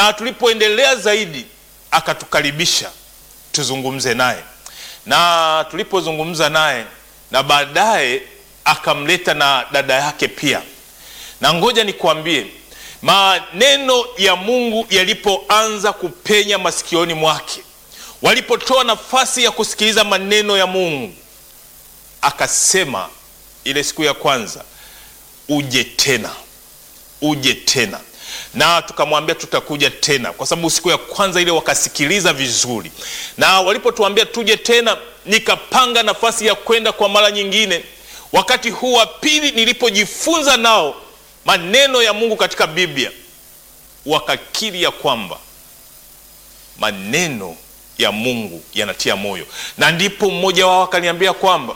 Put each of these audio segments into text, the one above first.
na tulipoendelea zaidi akatukaribisha tuzungumze naye, na tulipozungumza naye na baadaye akamleta na dada yake pia, na ngoja nikwambie, maneno ya Mungu yalipoanza kupenya masikioni mwake, walipotoa nafasi ya kusikiliza maneno ya Mungu, akasema ile siku ya kwanza, uje tena, uje tena na tukamwambia tutakuja tena, kwa sababu siku ya kwanza ile wakasikiliza vizuri, na walipotuambia tuje tena, nikapanga nafasi ya kwenda kwa mara nyingine. Wakati huu wa pili nilipojifunza nao maneno ya Mungu katika Biblia, wakakiri ya kwamba maneno ya Mungu yanatia moyo, na ndipo mmoja wao akaniambia kwamba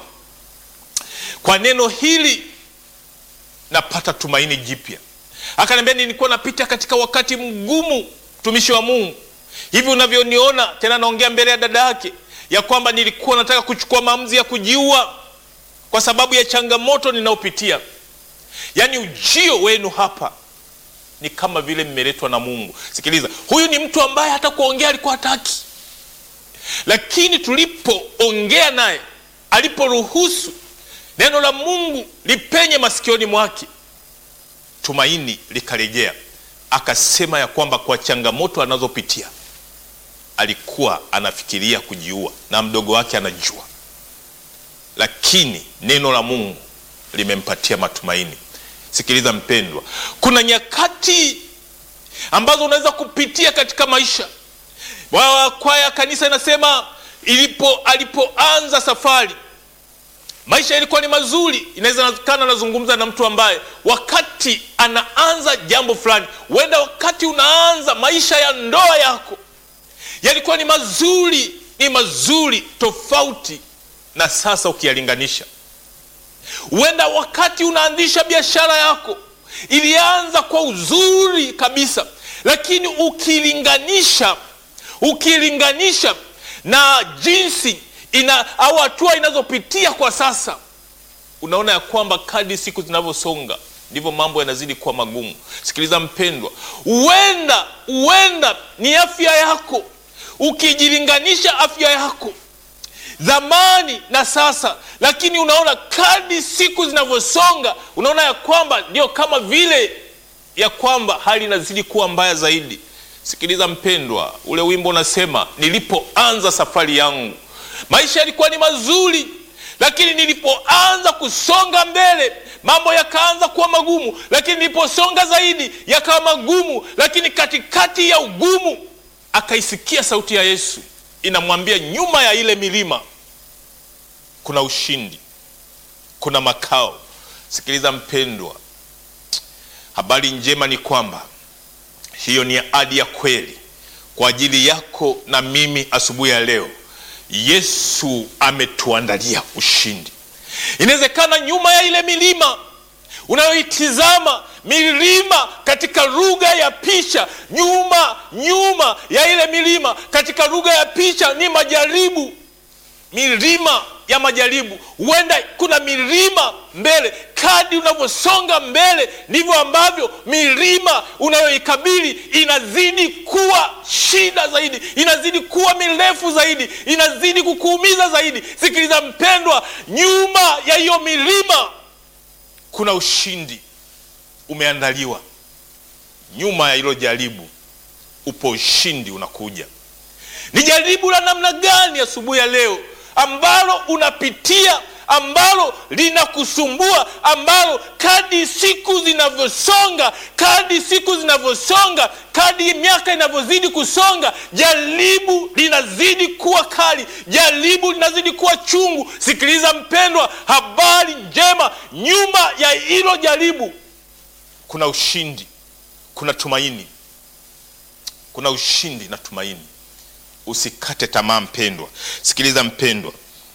kwa neno hili napata tumaini jipya. Akaniambia, nilikuwa napita katika wakati mgumu, mtumishi wa Mungu, hivi unavyoniona tena. Naongea mbele ya dada yake ya kwamba nilikuwa nataka kuchukua maamuzi ya kujiua kwa sababu ya changamoto ninayopitia. Yaani ujio wenu hapa ni kama vile mmeletwa na Mungu. Sikiliza, huyu ni mtu ambaye hata kuongea alikuwa hataki, lakini tulipoongea naye, aliporuhusu neno la Mungu lipenye masikioni mwake tumaini likarejea. Akasema ya kwamba kwa changamoto anazopitia alikuwa anafikiria kujiua na mdogo wake anajua, lakini neno la Mungu limempatia matumaini. Sikiliza mpendwa, kuna nyakati ambazo unaweza kupitia katika maisha. Kwaya kanisa inasema ilipo alipoanza safari maisha yalikuwa ni mazuri. Inawezekana anazungumza na mtu ambaye wakati anaanza jambo fulani, huenda wakati unaanza maisha ya ndoa yako yalikuwa ni mazuri, ni mazuri tofauti na sasa ukiyalinganisha. Huenda wakati unaanzisha biashara yako ilianza kwa uzuri kabisa, lakini ukilinganisha ukilinganisha na jinsi ina au hatua inazopitia kwa sasa, unaona ya kwamba kadri siku zinavyosonga ndivyo mambo yanazidi kuwa magumu. Sikiliza mpendwa, huenda huenda ni afya yako, ukijilinganisha afya yako zamani na sasa, lakini unaona kadri siku zinavyosonga, unaona ya kwamba ndio kama vile ya kwamba hali inazidi kuwa mbaya zaidi. Sikiliza mpendwa, ule wimbo unasema, nilipoanza safari yangu maisha yalikuwa ni mazuri, lakini nilipoanza kusonga mbele mambo yakaanza kuwa magumu, lakini niliposonga zaidi yakawa magumu. Lakini katikati ya ugumu akaisikia sauti ya Yesu inamwambia, nyuma ya ile milima kuna ushindi, kuna makao. Sikiliza mpendwa, habari njema ni kwamba hiyo ni ahadi ya kweli kwa ajili yako na mimi asubuhi ya leo. Yesu ametuandalia ushindi. Inawezekana nyuma ya ile milima unayoitizama, milima katika lugha ya picha, nyuma nyuma ya ile milima katika lugha ya picha ni majaribu, milima ya majaribu. Huenda kuna milima mbele. Kadri unavyosonga mbele, ndivyo ambavyo milima unayoikabili inazidi kuwa shida zaidi, inazidi kuwa mirefu zaidi, inazidi kukuumiza zaidi. Sikiliza mpendwa, nyuma ya hiyo milima kuna ushindi umeandaliwa. Nyuma ya hilo jaribu upo ushindi unakuja. Ni jaribu la namna gani asubuhi ya leo ambalo unapitia ambalo linakusumbua ambalo kadi siku zinavyosonga, kadi siku zinavyosonga, kadi miaka inavyozidi kusonga, jaribu linazidi kuwa kali, jaribu linazidi kuwa chungu. Sikiliza mpendwa, habari njema, nyuma ya hilo jaribu kuna ushindi, kuna tumaini, kuna ushindi na tumaini. Usikate tamaa mpendwa, sikiliza mpendwa.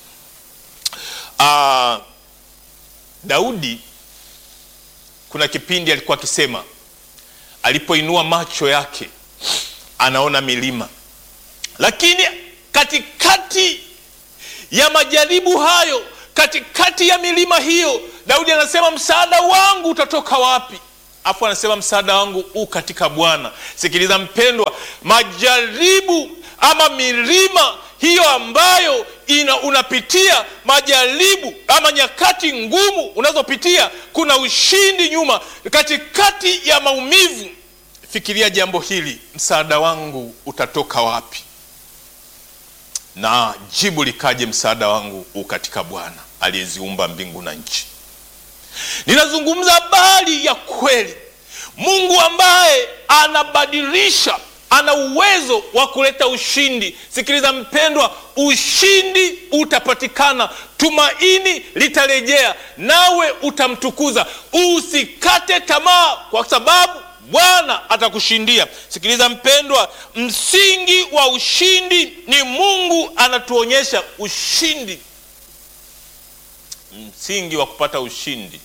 Uh, Daudi kuna kipindi alikuwa akisema, alipoinua macho yake anaona milima, lakini katikati ya majaribu hayo, katikati ya milima hiyo, Daudi anasema msaada wangu utatoka wapi? afu anasema msaada wangu u katika Bwana. Sikiliza mpendwa, majaribu ama milima hiyo ambayo ina unapitia majaribu ama nyakati ngumu unazopitia, kuna ushindi nyuma, katikati ya maumivu. Fikiria jambo hili, msaada wangu utatoka wapi? Na jibu likaje, msaada wangu u katika Bwana aliyeziumba mbingu na nchi. Ninazungumza habari ya kweli, Mungu ambaye anabadilisha ana uwezo wa kuleta ushindi. Sikiliza mpendwa, ushindi utapatikana, tumaini litarejea, nawe utamtukuza. Usikate tamaa, kwa sababu Bwana atakushindia. Sikiliza mpendwa, msingi wa ushindi ni Mungu anatuonyesha ushindi. Msingi wa kupata ushindi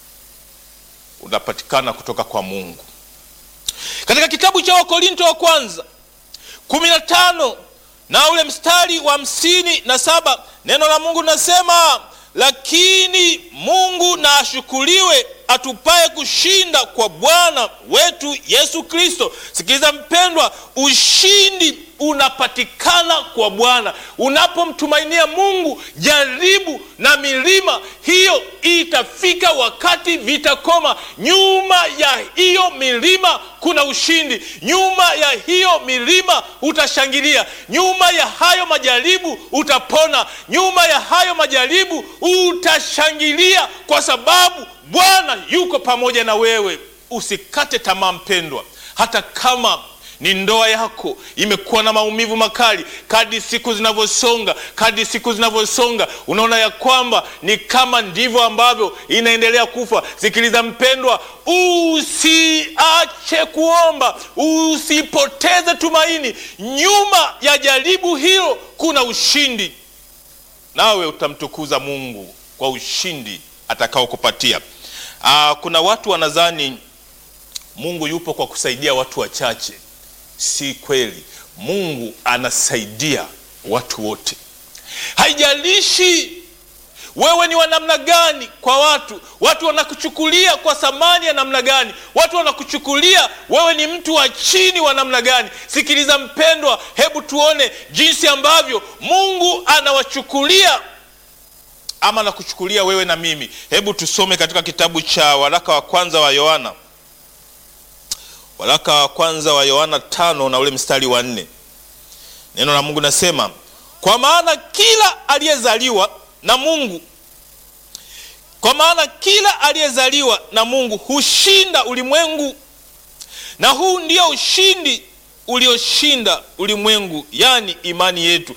unapatikana kutoka kwa Mungu. Katika kitabu cha Wakorinto wa kwanza kumi na tano na ule mstari wa hamsini na saba neno la Mungu linasema, lakini Mungu na ashukuriwe atupaye kushinda kwa Bwana wetu Yesu Kristo. Sikiliza mpendwa, ushindi unapatikana kwa Bwana. Unapomtumainia Mungu, jaribu na milima hiyo itafika wakati vitakoma. Nyuma ya hiyo milima kuna ushindi. Nyuma ya hiyo milima utashangilia. Nyuma ya hayo majaribu utapona. Nyuma ya hayo majaribu utashangilia, kwa sababu Bwana yuko pamoja na wewe. Usikate tamaa mpendwa, hata kama ni ndoa yako imekuwa na maumivu makali, kadi siku zinavyosonga, kadi siku zinavyosonga, unaona ya kwamba ni kama ndivyo ambavyo inaendelea kufa. Sikiliza mpendwa, usiache kuomba, usipoteze tumaini. Nyuma ya jaribu hilo kuna ushindi, nawe utamtukuza Mungu kwa ushindi atakaokupatia. Aa, kuna watu wanadhani Mungu yupo kwa kusaidia watu wachache. Si kweli. Mungu anasaidia watu wote, haijalishi wewe ni wa namna gani. Kwa watu, watu wanakuchukulia kwa thamani ya namna gani, watu wanakuchukulia wewe ni mtu wa chini wa namna gani. Sikiliza mpendwa, hebu tuone jinsi ambavyo Mungu anawachukulia ama nakuchukulia wewe na mimi. Hebu tusome katika kitabu cha waraka wa kwanza wa Yohana waraka wa kwanza wa Yohana tano na ule mstari wa nne. Neno la Mungu nasema, kwa maana kila aliyezaliwa na Mungu, kwa maana kila aliyezaliwa na Mungu hushinda ulimwengu, na huu ndio ushindi ulioshinda ulimwengu, yaani imani yetu.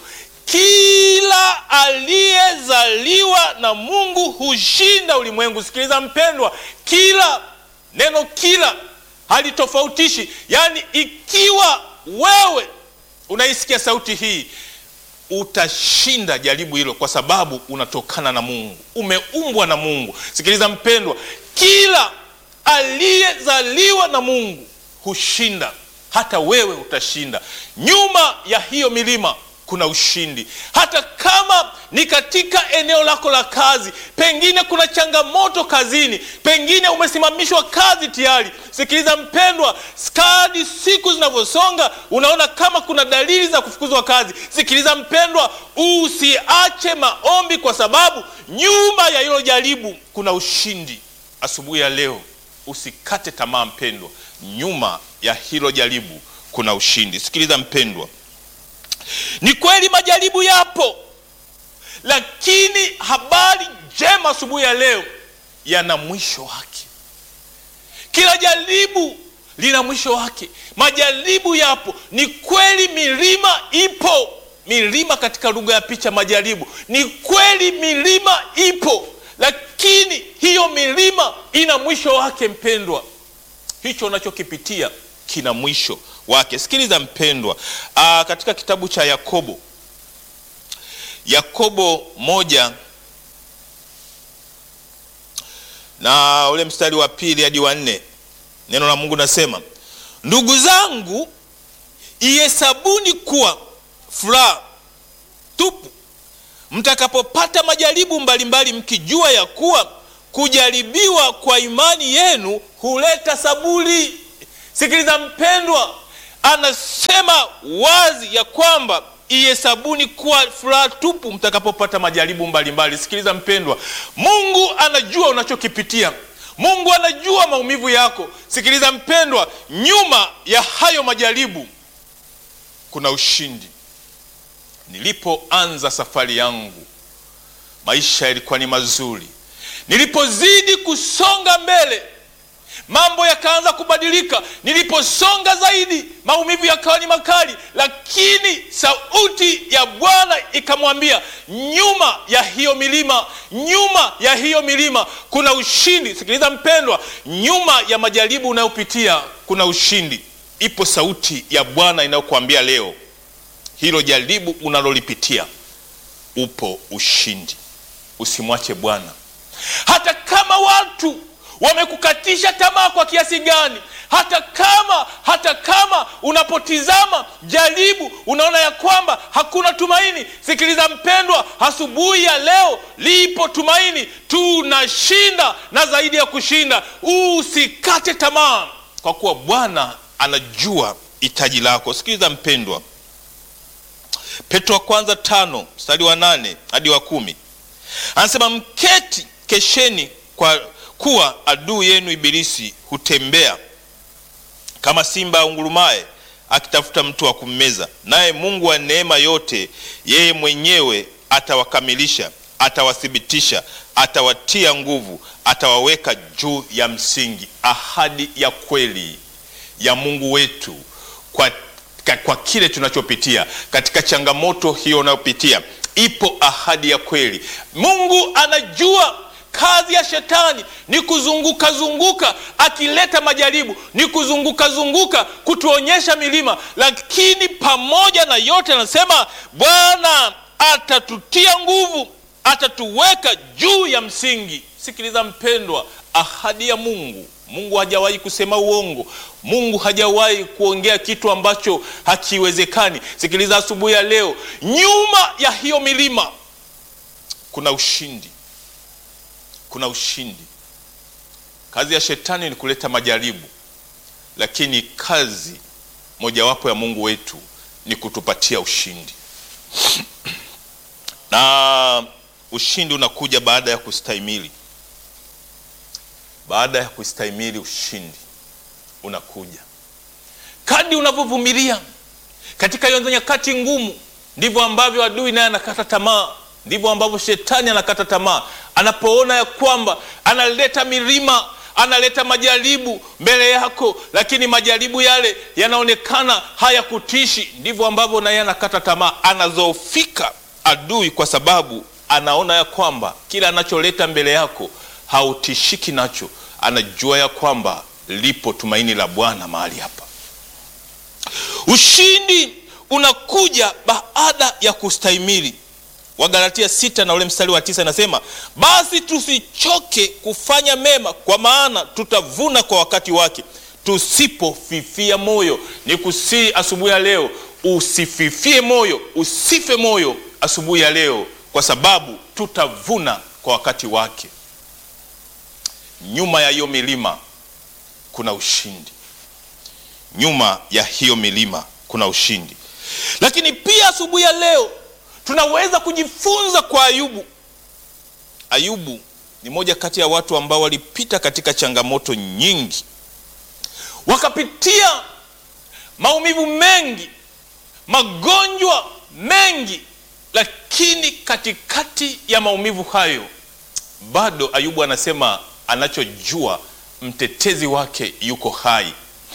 Kila aliyezaliwa na Mungu hushinda ulimwengu. Sikiliza mpendwa, kila neno kila halitofautishi yaani, ikiwa wewe unaisikia sauti hii, utashinda jaribu hilo, kwa sababu unatokana na Mungu, umeumbwa na Mungu. Sikiliza mpendwa, kila aliyezaliwa na Mungu hushinda. Hata wewe utashinda. Nyuma ya hiyo milima kuna ushindi. Hata kama ni katika eneo lako la kazi, pengine kuna changamoto kazini, pengine umesimamishwa kazi tayari. Sikiliza mpendwa, skadi siku zinavyosonga, unaona kama kuna dalili za kufukuzwa kazi. Sikiliza mpendwa, usiache maombi, kwa sababu nyuma ya hilo jaribu kuna ushindi. Asubuhi ya leo usikate tamaa mpendwa, nyuma ya hilo jaribu kuna ushindi. Sikiliza mpendwa, ni kweli majaribu yapo, lakini habari njema asubuhi ya leo yana mwisho wake. Kila jaribu lina mwisho wake. Majaribu yapo, ni kweli. Milima ipo, milima katika lugha ya picha, majaribu. Ni kweli milima ipo, lakini hiyo milima ina mwisho wake. Mpendwa, hicho unachokipitia kina mwisho wake. Sikiliza mpendwa, aa, katika kitabu cha Yakobo, Yakobo moja na ule mstari wa pili hadi wa nne, neno la Mungu nasema, ndugu zangu, ihesabuni kuwa furaha tupu mtakapopata majaribu mbalimbali, mkijua ya kuwa kujaribiwa kwa imani yenu huleta saburi. Sikiliza mpendwa, anasema wazi ya kwamba ihesabuni kuwa furaha tupu mtakapopata majaribu mbalimbali. Sikiliza mpendwa, Mungu anajua unachokipitia. Mungu anajua maumivu yako. Sikiliza mpendwa, nyuma ya hayo majaribu kuna ushindi. Nilipoanza safari yangu, maisha yalikuwa ni mazuri. Nilipozidi kusonga mbele, mambo yakaanza kubadilika. Niliposonga zaidi, maumivu yakawa ni makali, lakini sauti ya Bwana ikamwambia, nyuma ya hiyo milima, nyuma ya hiyo milima kuna ushindi. Sikiliza mpendwa, nyuma ya majaribu unayopitia kuna ushindi. Ipo sauti ya Bwana inayokuambia leo, hilo jaribu unalolipitia, upo ushindi. Usimwache Bwana hata kama watu wamekukatisha tamaa kwa kiasi gani, hata kama hata kama unapotizama jaribu unaona ya kwamba hakuna tumaini. Sikiliza mpendwa, asubuhi ya leo lipo tumaini. Tunashinda na zaidi ya kushinda. Usikate tamaa, kwa kuwa Bwana anajua hitaji lako. Sikiliza mpendwa, Petro wa kwanza tano mstari wa nane hadi wa kumi anasema mketi, kesheni kwa kuwa adui yenu Ibilisi hutembea kama simba aungurumaye akitafuta mtu wa kummeza, naye Mungu wa neema yote, yeye mwenyewe atawakamilisha, atawathibitisha, atawatia nguvu, atawaweka juu ya msingi. Ahadi ya kweli ya Mungu wetu kwa, kwa kile tunachopitia katika changamoto hiyo unayopitia, ipo ahadi ya kweli. Mungu anajua kazi ya shetani ni kuzunguka zunguka, akileta majaribu ni kuzunguka zunguka kutuonyesha milima, lakini pamoja na yote anasema Bwana atatutia nguvu, atatuweka juu ya msingi. Sikiliza mpendwa, ahadi ya Mungu. Mungu hajawahi kusema uongo. Mungu hajawahi kuongea kitu ambacho hakiwezekani. Sikiliza asubuhi ya leo, nyuma ya hiyo milima kuna ushindi kuna ushindi. Kazi ya shetani ni kuleta majaribu, lakini kazi mojawapo ya Mungu wetu ni kutupatia ushindi, na ushindi unakuja baada ya kustahimili. Baada ya kustahimili, ushindi unakuja kadri unavyovumilia katika hiyo nyakati ngumu. Ndivyo ambavyo adui naye anakata tamaa ndivyo ambavyo shetani anakata tamaa anapoona ya kwamba analeta milima, analeta majaribu mbele yako, lakini majaribu yale yanaonekana hayakutishi. Ndivyo ambavyo naye anakata tamaa, anazoofika adui, kwa sababu anaona ya kwamba kila anacholeta mbele yako hautishiki nacho. Anajua ya kwamba lipo tumaini la Bwana mahali hapa. Ushindi unakuja baada ya kustahimili. Wagalatia sita na ule mstari wa tisa inasema, basi tusichoke kufanya mema, kwa maana tutavuna kwa wakati wake, tusipofifia moyo. Ni kusii asubuhi ya leo, usififie moyo, usife moyo asubuhi ya leo, kwa sababu tutavuna kwa wakati wake. Nyuma ya hiyo milima kuna ushindi, nyuma ya hiyo milima kuna ushindi. Lakini pia asubuhi ya leo tunaweza kujifunza kwa Ayubu. Ayubu ni moja kati ya watu ambao walipita katika changamoto nyingi, wakapitia maumivu mengi, magonjwa mengi, lakini katikati ya maumivu hayo bado Ayubu anasema anachojua mtetezi wake yuko hai.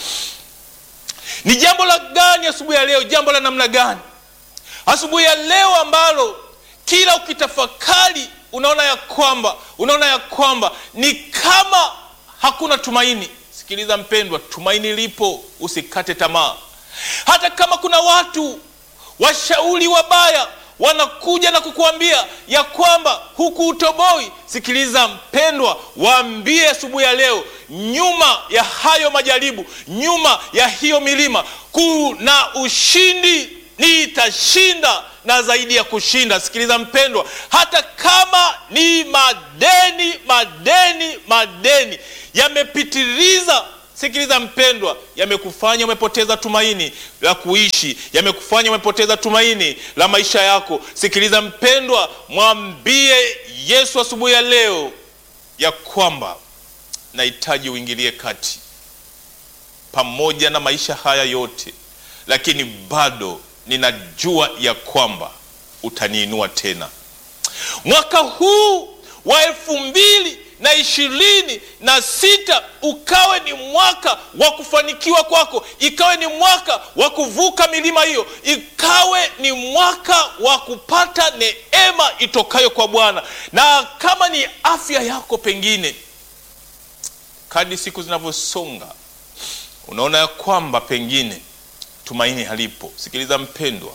Ni jambo la gani asubuhi ya leo? Jambo la namna gani asubuhi ya leo ambalo kila ukitafakari unaona ya kwamba unaona ya kwamba ni kama hakuna tumaini. Sikiliza mpendwa, tumaini lipo, usikate tamaa. Hata kama kuna watu washauri wabaya wanakuja na kukuambia ya kwamba huku utoboi, sikiliza mpendwa, waambie asubuhi ya leo, nyuma ya hayo majaribu, nyuma ya hiyo milima kuna ushindi. Nitashinda na zaidi ya kushinda. Sikiliza mpendwa, hata kama ni madeni, madeni, madeni yamepitiliza Sikiliza mpendwa, yamekufanya umepoteza tumaini la kuishi, yamekufanya umepoteza tumaini la maisha yako. Sikiliza mpendwa, mwambie Yesu asubuhi ya leo ya kwamba nahitaji uingilie kati pamoja na maisha haya yote, lakini bado ninajua ya kwamba utaniinua tena. Mwaka huu wa elfu mbili na ishirini na sita ukawe ni mwaka wa kufanikiwa kwako, ikawe ni mwaka wa kuvuka milima hiyo, ikawe ni mwaka wa kupata neema itokayo kwa Bwana. Na kama ni afya yako, pengine kadri siku zinavyosonga, unaona ya kwamba pengine tumaini halipo. Sikiliza mpendwa,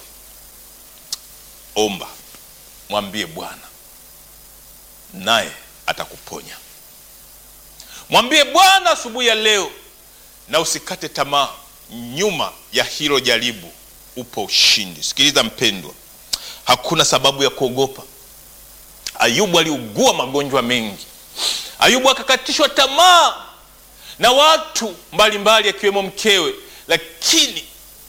omba, mwambie Bwana naye atakuponya. Mwambie Bwana asubuhi ya leo, na usikate tamaa. Nyuma ya hilo jaribu upo ushindi. Sikiliza mpendwa, hakuna sababu ya kuogopa. Ayubu aliugua magonjwa mengi. Ayubu akakatishwa tamaa na watu mbalimbali, akiwemo mkewe, lakini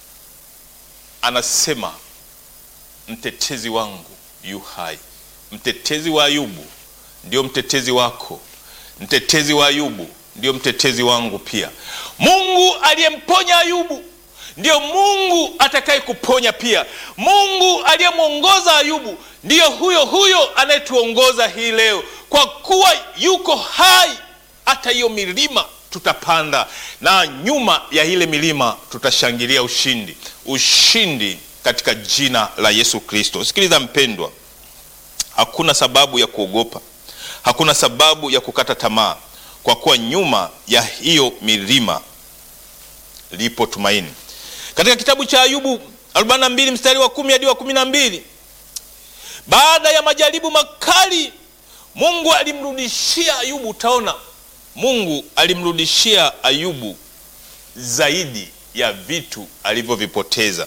anasema mtetezi wangu yu hai. Mtetezi wa Ayubu ndio mtetezi wako. Mtetezi wa Ayubu ndio mtetezi wangu pia. Mungu aliyemponya Ayubu ndiyo Mungu atakaye kuponya pia. Mungu aliyemwongoza Ayubu ndiyo huyo huyo anayetuongoza hii leo, kwa kuwa yuko hai. Hata hiyo milima tutapanda, na nyuma ya ile milima tutashangilia ushindi, ushindi katika jina la Yesu Kristo. Sikiliza mpendwa, hakuna sababu ya kuogopa hakuna sababu ya kukata tamaa, kwa kuwa nyuma ya hiyo milima lipo tumaini. Katika kitabu cha Ayubu 42 mstari wa kumi hadi wa kumi na mbili baada ya majaribu makali Mungu alimrudishia Ayubu, utaona Mungu alimrudishia Ayubu zaidi ya vitu alivyovipoteza.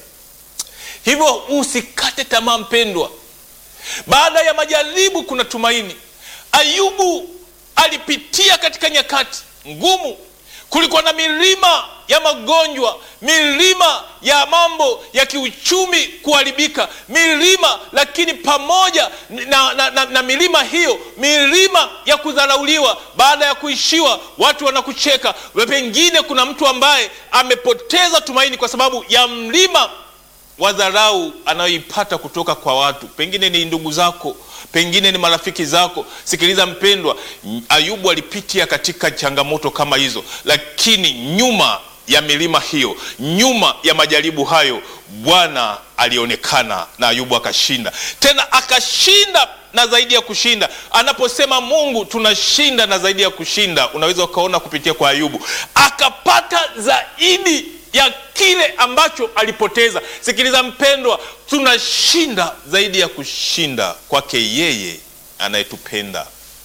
Hivyo usikate tamaa mpendwa, baada ya majaribu kuna tumaini. Ayubu alipitia katika nyakati ngumu. Kulikuwa na milima ya magonjwa, milima ya mambo ya kiuchumi kuharibika, milima lakini pamoja na, na, na, na milima hiyo, milima ya kudharauliwa. Baada ya kuishiwa, watu wanakucheka. Pengine kuna mtu ambaye amepoteza tumaini kwa sababu ya mlima wa dharau anayoipata kutoka kwa watu, pengine ni ndugu zako pengine ni marafiki zako. Sikiliza mpendwa, Ayubu alipitia katika changamoto kama hizo, lakini nyuma ya milima hiyo, nyuma ya majaribu hayo, Bwana alionekana na Ayubu akashinda, tena akashinda na zaidi ya kushinda. Anaposema Mungu tunashinda na zaidi ya kushinda, unaweza ukaona kupitia kwa Ayubu akapata zaidi ya kile ambacho alipoteza. Sikiliza mpendwa, tunashinda zaidi ya kushinda kwake yeye anayetupenda.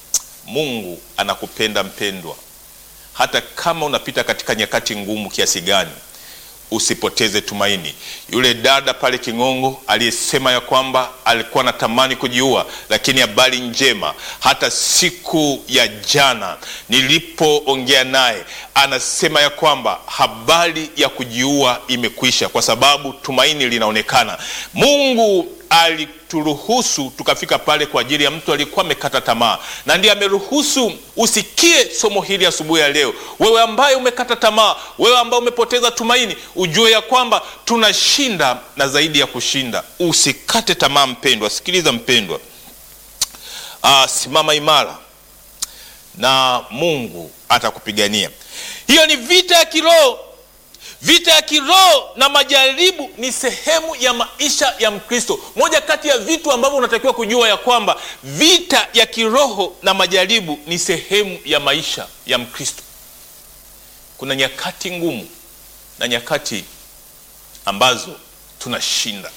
Mungu anakupenda mpendwa, hata kama unapita katika nyakati ngumu kiasi gani, usipoteze tumaini. Yule dada pale King'ongo aliyesema ya kwamba alikuwa anatamani kujiua, lakini habari njema, hata siku ya jana nilipoongea naye, anasema ya kwamba habari ya kujiua imekwisha, kwa sababu tumaini linaonekana. Mungu alituruhusu tukafika pale kwa ajili ya mtu aliyekuwa amekata tamaa, na ndiye ameruhusu usikie somo hili asubuhi ya leo. Wewe ambaye umekata tamaa, wewe ambaye umepoteza tumaini, ujue ya kwamba tunashinda na zaidi ya kushinda. Usikate tamaa mpendwa, sikiliza mpendwa, aa, simama imara na Mungu atakupigania. Hiyo ni vita ya kiroho. Vita ya kiroho na majaribu ni sehemu ya maisha ya Mkristo. Moja kati ya vitu ambavyo unatakiwa kujua ya kwamba vita ya kiroho na majaribu ni sehemu ya maisha ya Mkristo. Kuna nyakati ngumu na nyakati ambazo tunashinda.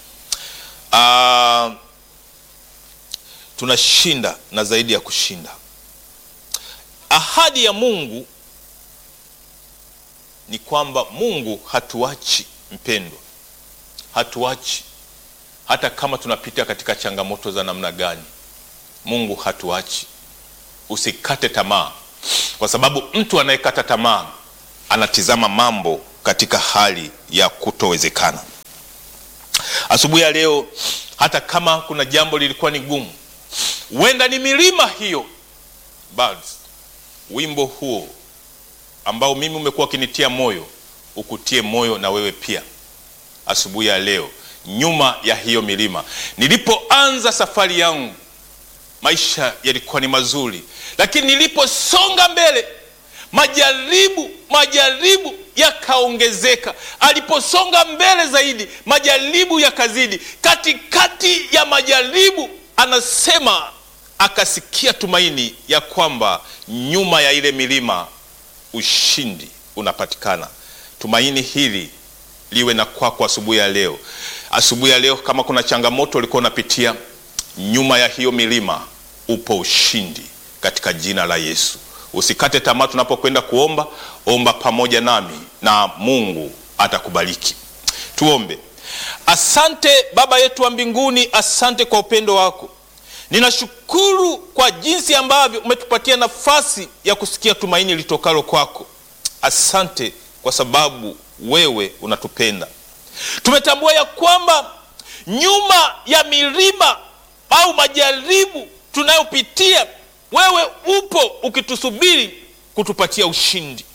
Uh, tunashinda na zaidi ya kushinda. Ahadi ya Mungu ni kwamba Mungu hatuachi mpendwa, hatuachi. hata kama tunapita katika changamoto za namna gani, Mungu hatuachi. Usikate tamaa, kwa sababu mtu anayekata tamaa anatizama mambo katika hali ya kutowezekana. Asubuhi ya leo, hata kama kuna jambo lilikuwa ni gumu, huenda ni milima hiyo, Birds, wimbo huo ambao mimi umekuwa ukinitia moyo ukutie moyo na wewe pia asubuhi ya leo. Nyuma ya hiyo milima, nilipoanza safari yangu, maisha yalikuwa ni mazuri, lakini niliposonga mbele, majaribu majaribu yakaongezeka. Aliposonga mbele zaidi, majaribu yakazidi. Katikati ya majaribu, anasema akasikia tumaini ya kwamba nyuma ya ile milima ushindi unapatikana. Tumaini hili liwe na kwako asubuhi ya leo. Asubuhi ya leo, kama kuna changamoto ulikuwa unapitia, nyuma ya hiyo milima upo ushindi katika jina la Yesu. Usikate tamaa tunapokwenda kuomba, omba pamoja nami na Mungu atakubariki. Tuombe. Asante Baba yetu wa mbinguni, asante kwa upendo wako. Ninashukuru kwa jinsi ambavyo umetupatia nafasi ya kusikia tumaini litokalo kwako. Asante kwa sababu wewe unatupenda. Tumetambua ya kwamba nyuma ya milima au majaribu tunayopitia, wewe upo ukitusubiri kutupatia ushindi.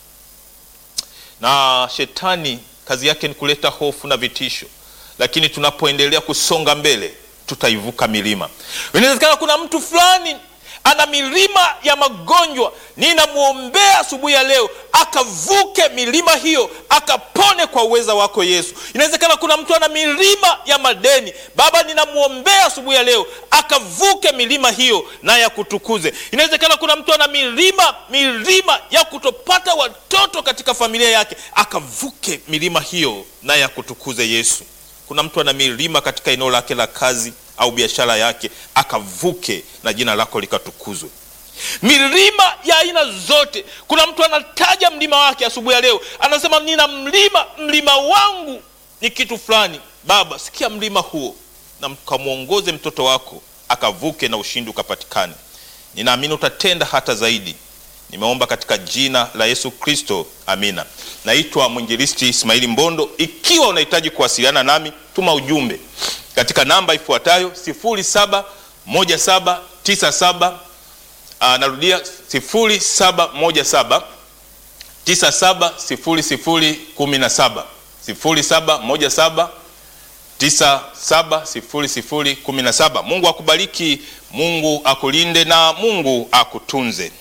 Na shetani kazi yake ni kuleta hofu na vitisho, lakini tunapoendelea kusonga mbele tutaivuka milima. Inawezekana kuna mtu fulani ana milima ya magonjwa, ninamwombea asubuhi ya leo akavuke milima hiyo, akapone kwa uweza wako Yesu. Inawezekana kuna mtu ana milima ya madeni, Baba, ninamwombea asubuhi ya leo akavuke milima hiyo na ya kutukuze. Inawezekana kuna mtu ana milima milima ya kutopata watoto katika familia yake, akavuke milima hiyo na ya kutukuze Yesu. Kuna mtu ana milima katika eneo lake la kazi au biashara yake, akavuke na jina lako likatukuzwe. Milima ya aina zote. Kuna mtu anataja mlima wake asubuhi ya leo, anasema nina mlima, mlima wangu ni kitu fulani. Baba, sikia mlima huo na mkamwongoze mtoto wako akavuke na ushindi ukapatikane. Ninaamini utatenda hata zaidi. Nimeomba katika jina la Yesu Kristo, amina. Naitwa mwinjilisti Ismaili Mbondo. Ikiwa unahitaji kuwasiliana nami, tuma ujumbe katika namba ifuatayo 071797 narudia 0717 970017 0717 970017. Mungu akubariki, Mungu akulinde na Mungu akutunze.